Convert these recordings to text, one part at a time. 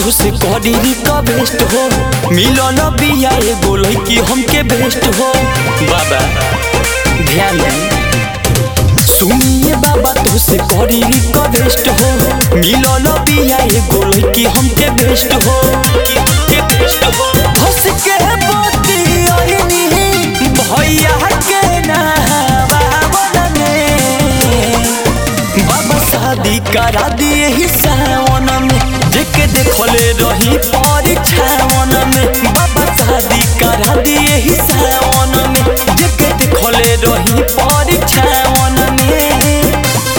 तुसे करी रिक्वेस्ट हो मिलन बिया एगो लड़की हमके बेस्ट हो बाबा ध्यान दे सुनिए बाबा तुसे करी रिक्वेस्ट हो मिलन बिया एगो लड़की हमके बेस्ट हो हमके बेस्ट हो हंस के बोती ओइनी भैया के नहवावन में बाबा शादी करा दिए ही सावन में जेके देखले रही परीक्षावन में बाबा शादी करा दिए ही सावन में जेके देखले रही परीक्षावन में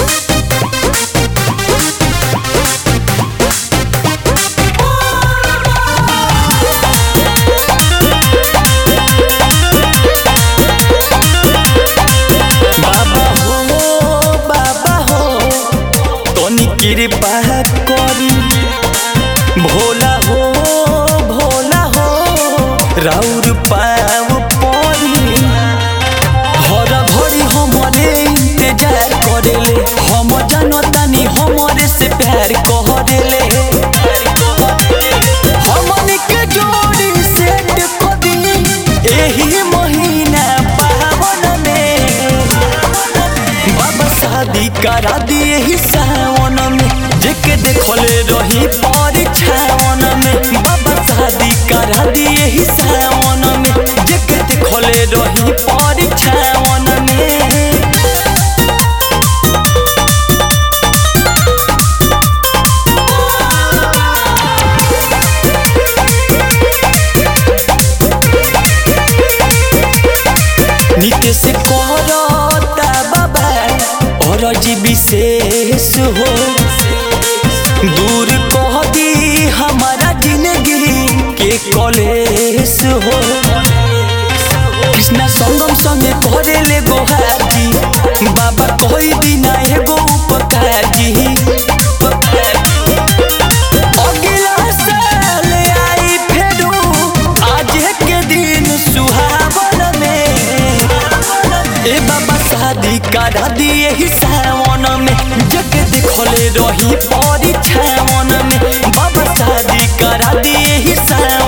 बाबा हो बाबा हो तनी कृपा करी भोला हो भोला हो राउर पाव परी हर घड़ी हमरे इंतजार करेले हम जानतानी हमरे से प्यार करेले हमनी के जोड़ी सेट कर दी एही महीना पावन में बाबा शादी करा दिए ही सावन में जेके देखले रही परीक्षावन में बाबा शादी करा दिए ही सावन में जेके देखले रही परीक्षावन में नितेश करता बाबा और जी विशेष हो दूर कह दी हमारा जिंदगी के कलेश हो कृष्णा संगम संगे करे ले गोहाजी बाबा कोई बिना एगो उपकार जी अगला साल आई फेरू आज के दिन सुहावन में ए बाबा शादी करा दिए ही सावन में जग देखले रही परीक्षावन में बाबा शादी करा दिए ही सावन